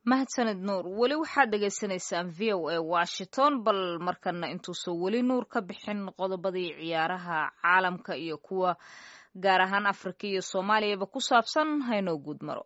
mahadsanid nuur weli waxaad dhagaysanaysaan v o a washington bal markana intuusan weli nuur ka bixin qodobadii ciyaaraha caalamka iyo kuwa gaar ahaan afrika iyo soomaaliyaba ku saabsan haynoo guud maro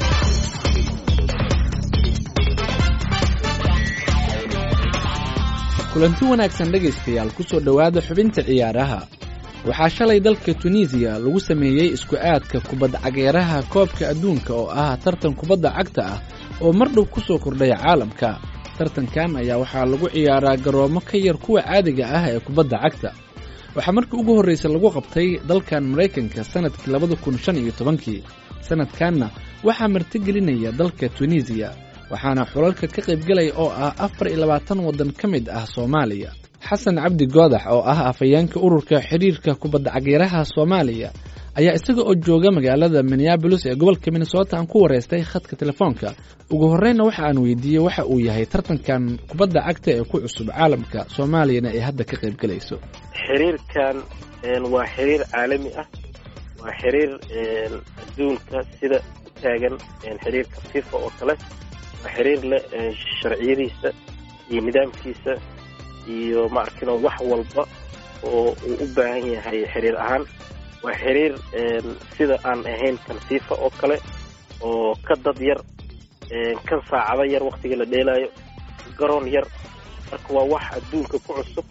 kulanti wanaagsan dhegaystayaal ku soo dhowaada xubinta ciyaaraha waxaa shalay dalka tunisiya lagu sameeyey isku aadka kubadda cageeraha koobka adduunka oo ah tartan kubadda cagta ah oo mar dhow ku soo kordhaya caalamka tartankan ayaa waxaa lagu ciyaaraa garoomo ka yar kuwa caadiga ah ee kubadda cagta waxaa markii ugu horraysa lagu qabtay dalkan maraykanka sannadkii labada kun shan iyo tobankii sannadkanna waxaa martigelinaya dalka tunisiya waxaana xulalka ka qaybgelaya oo ah afar iyo labaatan waddan ka mid ah soomaaliya xasan cabdi goodax oo ah afhayeenka ururka xidhiirka kubadda cageeraha soomaaliya ayaa isaga oo jooga magaalada minneabolis ee gobolka minnesota aan ku wareystay khadka telefoonka ugu horreynna waxa aan weydiiyey waxa uu yahay tartankan kubadda cagta ee ku cusub caalamka soomaaliyana ay hadda ka qaybgelayso xiriirkan waa xiriir caalami ah waa xiriir adduunka sida u taagan xiriirka fifa oo kale waa xiriir leh sharciyadiisa iyo nidaamkiisa iyo maarkino wax walba oo uu u baahan yahay xiriir ahaan waa xiriir sida aan ahayn kan fifa oo kale oo ka dad yar kan saacado yar waktiga la dheelaayo garoon yar marka waa wax adduunka ku cusub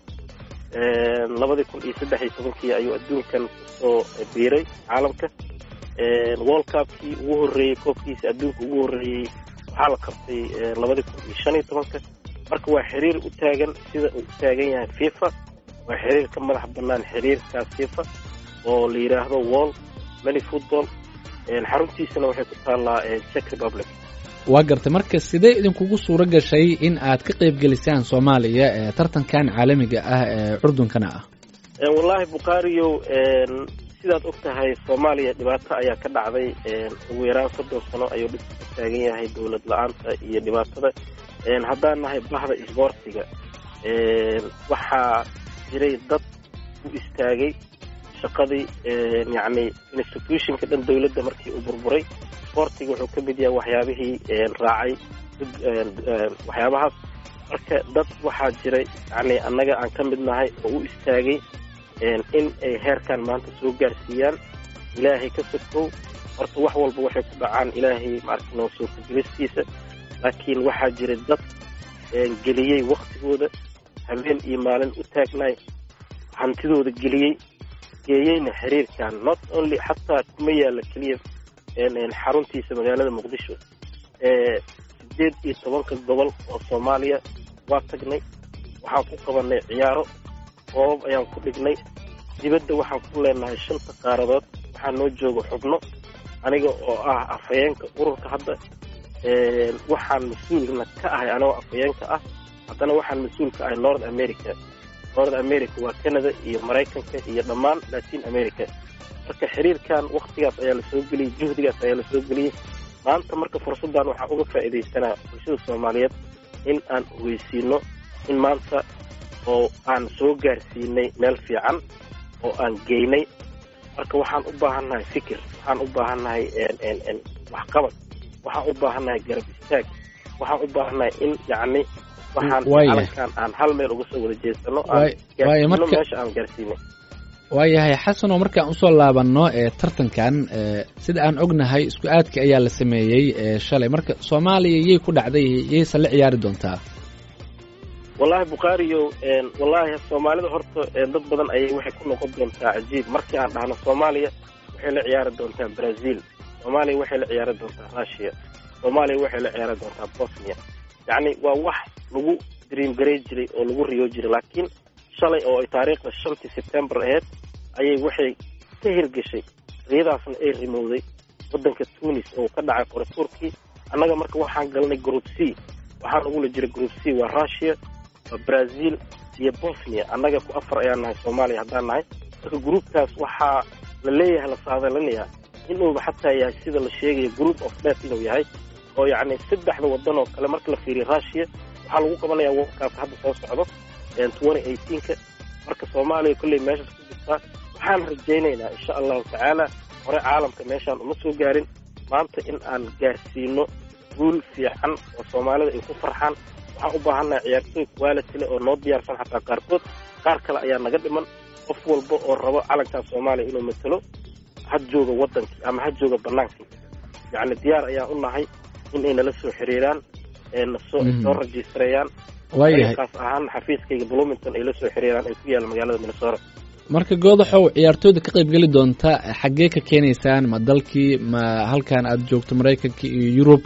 labadii kun iyo saddex iyo tobankii ayuu adduunkan kusoo biiray caalamka world cupkii ugu horreeyey koobkiisa adduunka ugu horreeyey waxaa la qabtay labadii kun iyo shan iyo tobanka marka waa xiriir u taagan sida uu u taagan yahay fifa waa xiriir ka madax bannaan xiriirkaas fifa oo la yidhaahdo wall many football xaruntiisana waxay ku taallaa czech republic waa gartay marka sidee idinkugu suuro gashay in aad ka qaybgelisaan soomaaliya ee tartankan caalamiga ah ee curdunkana ah wallaahi bukhaariyow sidaad og tahay soomaaliya dhibaato ayaa ka dhacday ugu yaraan soddon sano ayuu dhibka ka taagan yahay dowlad la-aanta iyo dhibaatada haddaan nahay bahda isboortiga waxaa jiray dad u istaagay shaqadii yacni institutionka dhan dowladda markii uu burburay isboortiga wuxuu ka mid yahay waxyaabihii raacay waxyaabahaas marka dad waxaa jiray yacni annaga aan ka mid nahay oo u istaagay in ay heerkan maanta soo gaarsiiyaan ilaahay ka sokow horta wax walba waxay ku dhacaan ilaahay maarkino soo kagelistiisa laakiin waxaa jira dad geliyey waktigooda habeen iyo maalin u taagnaay hantidooda geliyey geeyeyna xiriirkan not only xataa kuma yaalla keliya xaruntiisa magaalada muqdisho sideed iyo tobanka gobol oo soomaaliya waa tagnay waxaan ku qabanay ciyaaro koobab ayaan ku dhignay dibadda waxaan ku leenahay shanta qaaradood waxaa noo jooga xubno aniga oo ah afhayeenka ururka hadda waxaan mas-uulna ka ahay anagoo afhayeenka ah haddana waxaan mas-uul ka ahay north america north america waa canada iyo maraykanka iyo dhammaan latin america marka xiriirkan waktigaas ayaa la soo geliyey juhdigaas ayaa la soo geliyey maanta marka fursaddan waxaan uga faa'iidaysanaa bulshada soomaaliyeed in aan ogeysiino in maanta oo aan soo gaarsiinay meel fiican oo aan geynay marka waxaan u baahannahay fikir waxaan u baahannahay waxqabad waxaan u baahannahay garab istaag waxaan u baahannahay in yacni waxaan calankan aan hal meel uga soo wada jeesano aan gaarsiino meesha aan gaarsiinay waayahay xasanoo markaan usoo laabanno ee tartankan sida aan ognahay isku aadka ayaa la sameeyey shalay marka soomaaliya yay ku dhacday yayse la ciyaari doontaa wallaahi bukhaariyo wallaahi soomaalida horta dad badan ayay waxay ku noqon doontaa cajiib markii aan dhahno soomaaliya waxay la ciyaari doontaa brazil soomaaliya waxay la ciyaari doontaa russia soomaaliya waxay la ciyaari doontaa bosnia yacni waa wax lagu dream garay jiray oo lagu riyo jiray laakiin shalay oo ay taariikhda shantii sebtembar ahayd ayay waxay ka hirgeshay riyadaasna ay rimowday waddanka tunis oo ka dhacay qoratuurkii annaga marka waxaan galnay group c waxaa nagula jira group c waa russia waa brazil iyo bosnia annaga ku afar ayaan nahay soomaaliya haddaan nahay marka groupkaas waxaa la leeyahay la saadalinayaa inuuba xataa yahay sida la sheegayo group of death inuu yahay oo yacni saddexda waddan oo kale marka la fiiriyo russia waxaa lagu qabanayaa worldkaas hadda soo socdo twenty eighteenka marka soomaaliya kolley meeshaas ku jirtaa waxaan rajaynaynaa insha allahu tacaala hore caalamka meeshaan uma soo gaarin maanta in aan gaarsiino guul fiican oo soomaalida ay ku farxaan waxaan u baahannahay ciyaartooy quality leh oo noo diyaarsan xataa qaarkood qaar kale ayaa naga dhiman qof walba oo rabo calankan soomaaliya inuu matalo ha jooga wadankii ama ha jooga banaankii yacni diyaar ayaan u nahay in ay nala soo xiriiraan nasoo soo rajistareeyaan waayahay kaas ahaan xafiiskayga bloomington ay la soo xiriiraan ay ku yaalla magaalada minnesota marka goodaxow ciyaartooyda ka qaybgeli doonta xaggee ka keenaysaan ma dalkii ma halkan aad joogto maraykanka iyo yurub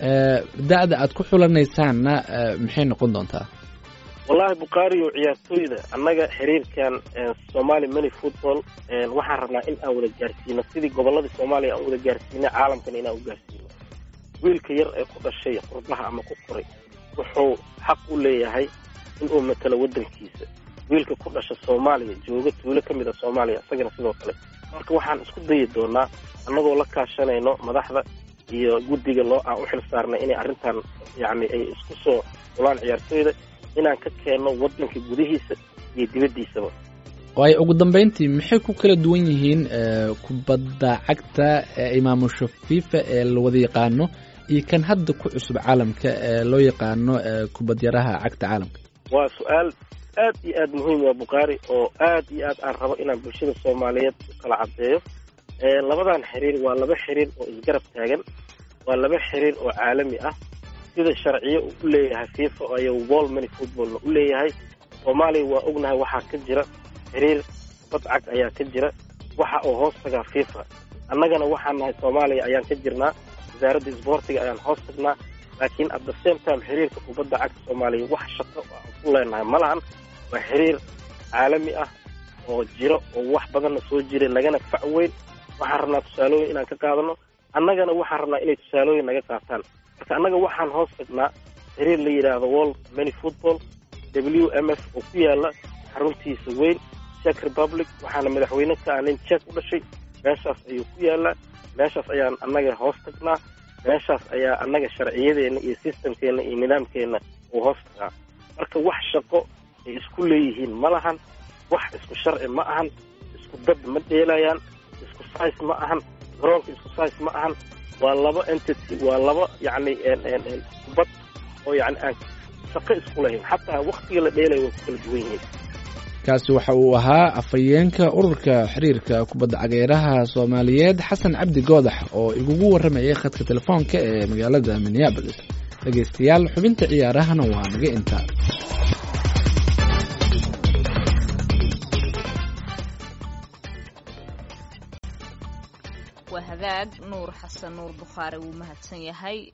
da-da aad ku xulanaysaanna maxay noqon doontaa wallahi bukhaariyo ciyaartooyda annaga xiriirkan somali many football waxaan rabnaa in aan wada gaarsiino sidii gobolladii soomaaliya aan wada gaarsiinay caalamkana inaan u gaarsiino wiilka yar ee ku dhashay qurbaha ama ku koray wuxuu xaq u leeyahay inuu matalo waddankiisa wiilka ku dhasha soomaaliya jooga tuulo ka mid a soomaaliya isagana sidoo kale marka waxaan isku dayi doonaa annagoo la kaashanayno madaxda iyo guddiga loo aan u xil saarnay inay arrintan yacni ay isku soo xulaan ciyaartooyda inaan ka keenno waddanka gudihiisa iyo dibaddiisaba waayo ugu dambeyntii maxay ku kala duwan yihiin kubadda cagta ee imaamusha fifa ee la wada yaqaano iyo kan hadda ku cusub caalamka ee loo yaqaano kubadyaraha cagta caalamka waa su-aal aad iyo aad muhiim waa bukhaari oo aad iyo aad aan rabo inaan bulshada soomaaliyeed u kala caddeeyo labadan xiriir waa laba xiriir oo isgarab taagan waa laba xiriir oo caalami ah sida sharciyo uu u leeyahay fifa ayo wall many footballna u leeyahay soomaaliya waa ognahay waxaa ka jira xiriir kubad cag ayaa ka jira waxa uu hoos tagaa fifa annagana waxaan nahay soomaaliya ayaan ka jirnaa wasaaradda isboortiga ayaan hoos tagnaa laakiin at the same time xiriirka kubadda cagta soomaaliya wax shaqo aan ku leenahay ma lahan waa xiriir caalami ah oo jiro oo wax badanna soo jira nagana fac weyn waxaan rabnaa tusaalooyin inaan ka qaadano annagana waxaan rabnaa inay tusaalooyin naga qaataan marka annaga waxaan hoos tagnaa xiriir la yidhaahdo world many football w m f oo ku yaala xaruntiisa weyn czech republic waxaana madaxweyne ka ah nin czech u dhashay meeshaas ayuu ku yaalaa meeshaas ayaan annaga hoos tagnaa meeshaas ayaa annaga sharciyadeenna iyo systemkeenna iyo nidaamkeenna uu hoos tagaa marka wax shaqo ay isku leeyihiin ma lahan wax isku sharci ma ahan isku dad ma dheelayaan isku size ma ahan garoonka isku size ma ahan waa laba entity waa laba yacni kubad oo yani aan shaqo isku lahayn xataa waktiga la dheelaya way ku kala duwan yihiin kaasi waxa uu ahaa afhayeenka ururka xiriirka kubadda cageeraha soomaaliyeed xasan cabdi goodax oo igugu warramayay khadka telefoonka ee magaalada minneabolis dhegeystayaal xubinta ciyaarahana waa naga intaa waa hagaag nuur xasan nuur bukhaari wuu mahadsan yahay